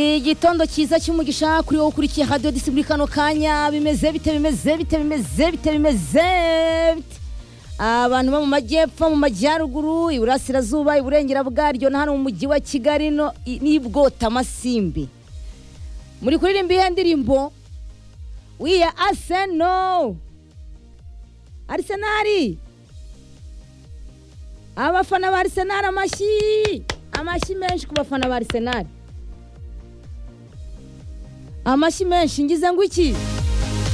igitondo cyiza cy'umugisha kuri wowe ukurikiye hadiyo disi muri kano kanya bimeze bite bimeze bite bimeze bite bimeze bite abantu bo mu majyepfo mu majyaruguru iburasirazuba iburengera bwaryo na hano mu mujyi wa kigali n'ibwotamasimbi muri kuririmba ihe ndirimbo wiya aseno arisenari abafana ba arisenari amashyi amashyi menshi ku bafana ba arisenari amashyi menshi ngize ngo iki